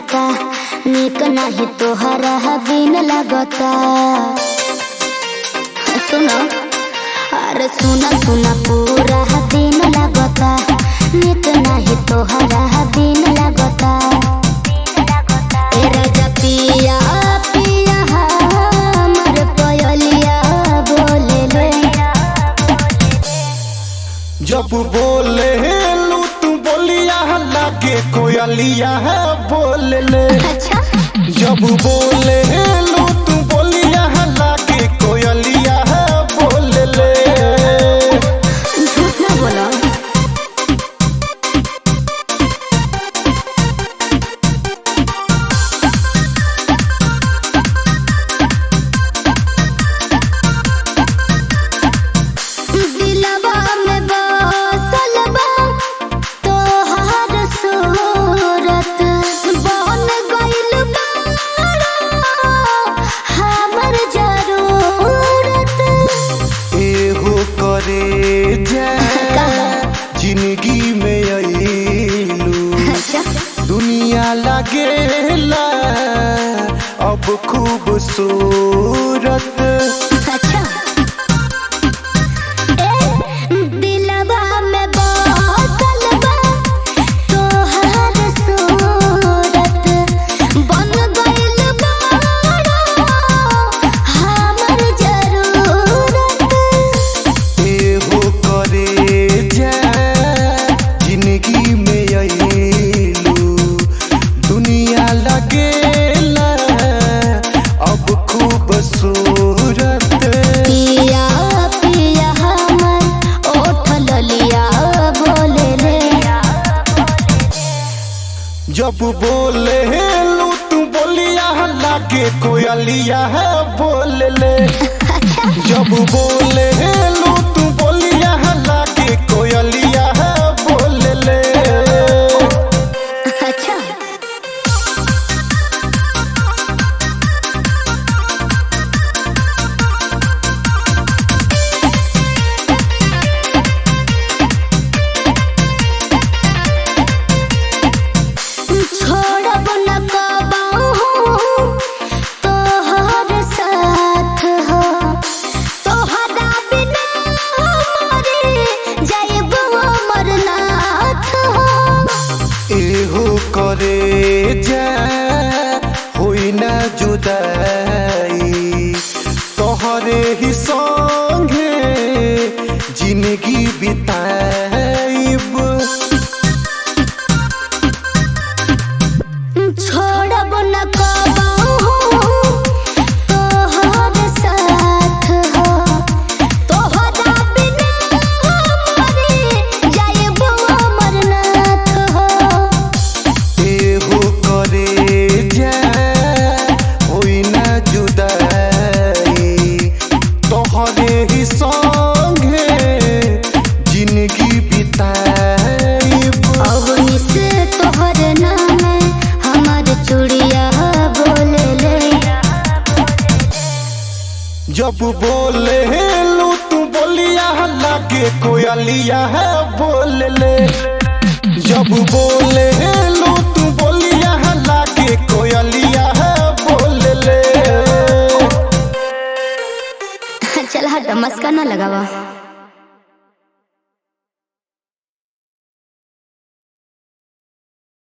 लागता निक नाही तोहरा बिन लागता सुनो अरे सुना सुना पूरा दिन लागता निक नाही तोहरा बिन लागता ए राजा पिया पिया हमर पयलिया बोले ले जब बोले लू तू बोलिया लागे कोयलिया है बोल ले अच्छा जब बोले लू तू बोलिया लागे कोयलिया है बोल ले झूठ ना बोलो दिलवा में बसल बा तोहार सूरत बन गइल बाड़ा हमर जरूरत एहो करे जा जिंदगी में अइलू अच्छा दुनिया लागेला अब खूबसूरत अच्छा ए दिलवा में बसल बा तोहार सूरत बन गइल बाड़ा हमर जरूरत एहो करे जा जिंदगी में अइलू दुनिया लगेला अब खूबसूरत पिया पिया हमर ओठ ललिया बोले रे जब बोले लू तू बोलिया लागे कोयलिया है बोल ले जब बोले लू तू बोलिया लागे कोयलिया है बोल ले अच्छा छोड़ब न कबाहू तोहर साथ हो तोहरा बिना हमारे जाइब अमरनाथ हो एहो करे जा होई ना जुदाई तोहरे ही संगे जिंदगी बिताइब छोड़ब न कबाहू तोहर साथ हो तोहरा बिना हमारे जाइब अमरनाथ हो एहो करे जा होई ना जुदाई तोहरे ही संगे जिंदगी बिताइब अवनी से तोहर नाम हमार चूड़िया बोले ले जब बोले लू तू बोलिया लागे कोयलिया है बोल ले जब बोले लू तू बोलिया लागे कोयलिया है बोल ले चल हट मस्का ना लगावा